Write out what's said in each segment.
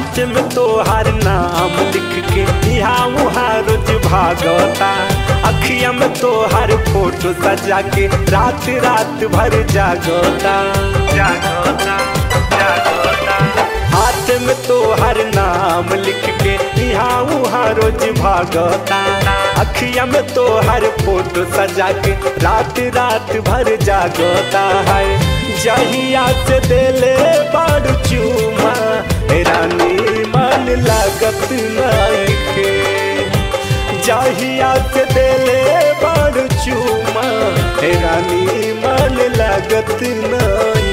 हाथ में तोहार नाम लिख के यहाँ वहाँ रोज भागता अखिया में तोहार फोटो सजा के रात रात भर जागता जागता जागता हाथ में तोहर नाम लिख के यहाँ वहाँ रोज भागता अखिया में तोहर फोटो सजा के रात रात भर जागता है जहिया से दिले बड़ चूमा रानी मन लागत नाइके जहिया से दिले बड़ चूमा रानी मन लागत नाइके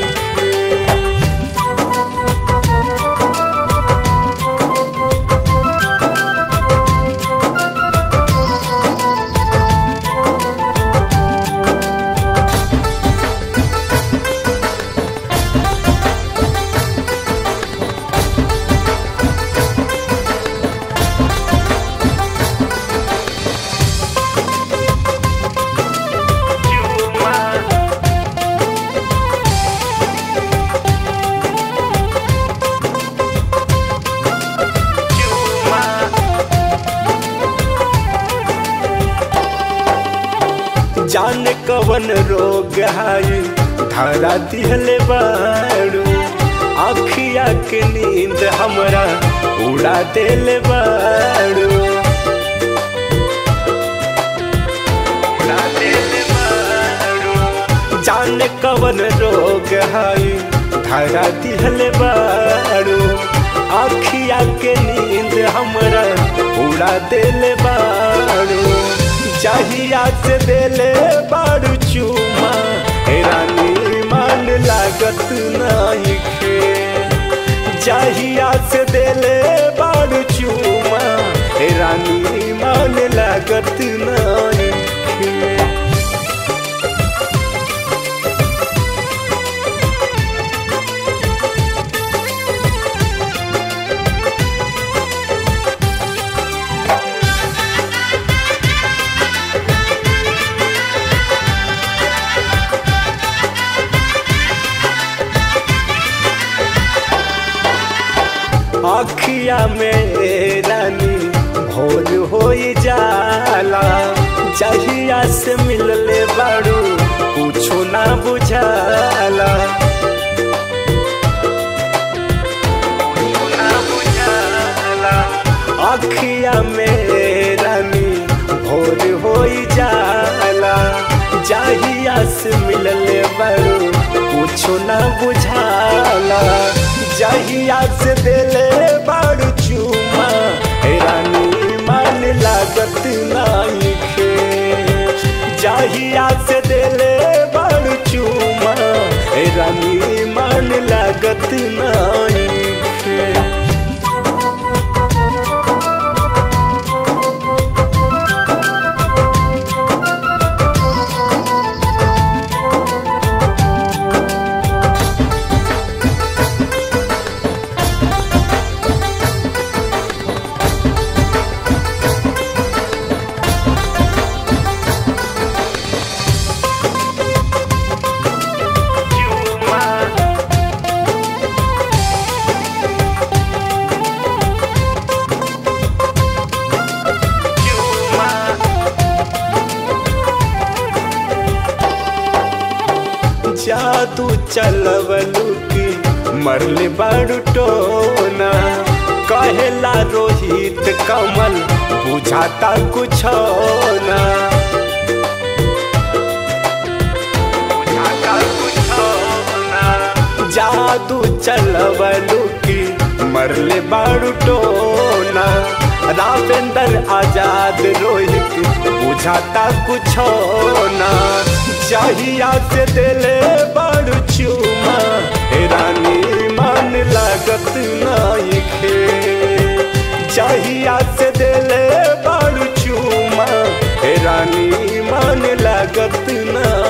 जाने कवन रोग है धरा दिहले बाड़ू आखिया के नींद हमरा उड़ा देले बाड़ू उड़ा देले बाड़ू जाने कवन रोग है धरा दिहले बाड़ू आखिया के नींद हमरा उड़ा देले बाड़ू चाहिया से देले बाड़ू चूमा रानी मान लागत नहीं खे चाहिया से देले बाड़ू चूमा रानी मान लागत नहीं खे अखिया में रानी भोर हो जाला जहिया से मिलले बाड़ू कुछो ना बुझाला अखिया में रानी भोर हो जाला जहिया से मिलले बाड़ू कुछो ना बुझाला जहिया से दिले बाड़ू चूमा रानी मन लागत नहीं खे जहिया से दिले बाड़ू चूमा रानी मन लागत नहीं खे जादू चलवलू की मरले बाड़ू टोना कहेला रोहित कमल बुझाता कुछ ना बुझाता कुछ ना जादू चलवलू की मरले बाड़ू टोना रावेंद्र आजाद रोहित बुझाता कुछ ना चाहिया से दिले बड़ चूमा रानी मान लागत नहीं खे चाहिया से दिले बड़ चूमा रानी मान लागत नहीं